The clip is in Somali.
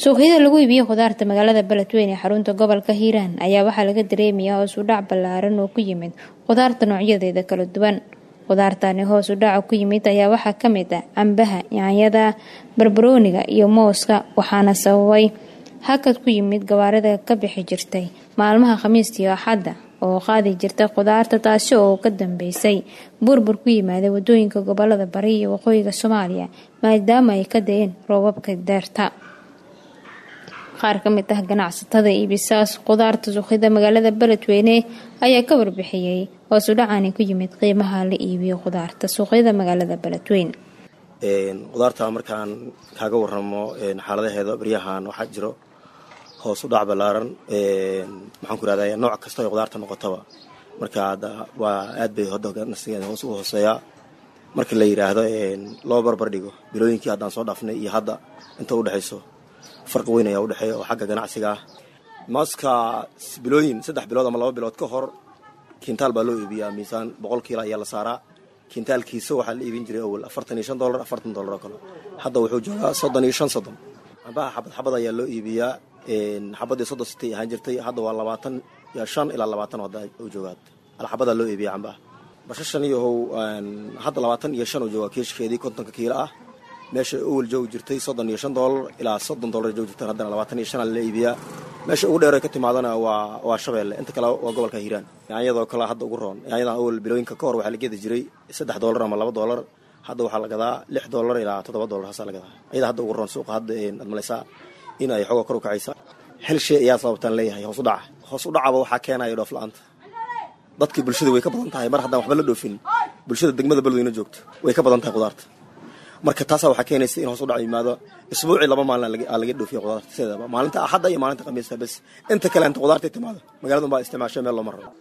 suuqyada lagu iibiyo khudaarta magaalada beledweyne ee xarunta gobolka hiiraan ayaa waxaa laga dareemayaa hoos u dhac ballaaran oo ku yimid khudaarta noocyadeeda kala duwan khudaartani hoos u dhaca ku yimid ayaa waxaa ka mid ah cambaha yaanyada barbarooniga iyo mooska waxaana sababay hakad ku yimid gawaarida ka bixi jirtay maalmaha khamiistii axadda oo qaadi jirta khudaarta taasi oo ka dambeysay burbur ku yimaada wadooyinka gobolada bari iyo waqooyiga soomaaliya maadaama ay ka da-een roobabka deerta qaar ka mid ah ganacsatada iibisaas khudaarta suuqyada magaalada beledweyne ayaa ka warbixiyey hoos u dhacani ku yimid qiimaha la iibiyo khudaarta suuqyada magaalada beledweyne khudaarta markaan kaaga waramo xaaladaheeda baryahan waxaa jiro hoos u dhac ballaaran maxaan ku irahda nooc kasta ay khudaarta noqotaba marka hadda waa aad bay hodnasigeeda hoos u hooseeyaa marka la yidhaahdo loo barbar dhigo bilooyinkii haddaan soo dhaafnay iyo hadda inta u dhexayso farqi weyn ayaa udhexeeya oo xagga ganacsiga ah maaska bilooyin saddex bilood ama laba bilood ka hor kintaal baa loo iibiyaa miisaan boqol kiilo ayaa la saaraa kintaalkiisa waxaa la iibin jiray awal afartan iyo shan dolar afartan dolar oo kale hadda wuxuu joogaa soddon iyo shan soddon cambaha xabad xabad ayaa loo iibiyaa xabadii soddon sitay ahaan jirtay hadda waa labaatan iyo shan ilaa labaatan hadda u joogaad alxabadaa loo iibiya cambaha bashashan iyohow hadda labaatan iyo shan uu joogaa kiishkeedii kontonka kiilo ah meesha owel joogi jirtay soddon iyo shan dolar ilaa soddon dolar joogi jirtan haddana labaatan iyo shan la iibiyaa meesha ugu dheer ay ka timaadana waa waa shabeelle inta kale waa gobolka hiiraan yaanyadoo kale hadda ugu roon yaanyadan awel bilooyinka ka hor waxaa la gedi jiray saddex dolar ama laba dolar hadda waxaa la gadaa lix dolar ilaa toddoba dolar haasaa la gadaa ayada hadda ugu roon suuqa hadda aad malaysaa in ay xooga kor u kacaysa hel shay ayaa sababtaan leeyahay hoos u dhaca hoos u dhacaba waxaa keenaya dhoof la-aanta dadkii bulshada way ka badan tahay mar haddaan waxba la dhoofin bulshada degmada beledweyne joogto way ka badan tahay khudaarta marka taasaa waxaa keenaysa in hoos u dhac yimaado isbuucii laba maalin aa laga dhoofiya khudaarta sideedaba maalinta axadda iyo maalinta khamiista bes inta kale inta khudaarta timaado magaalada unbaa isticmaashay meel looma rabo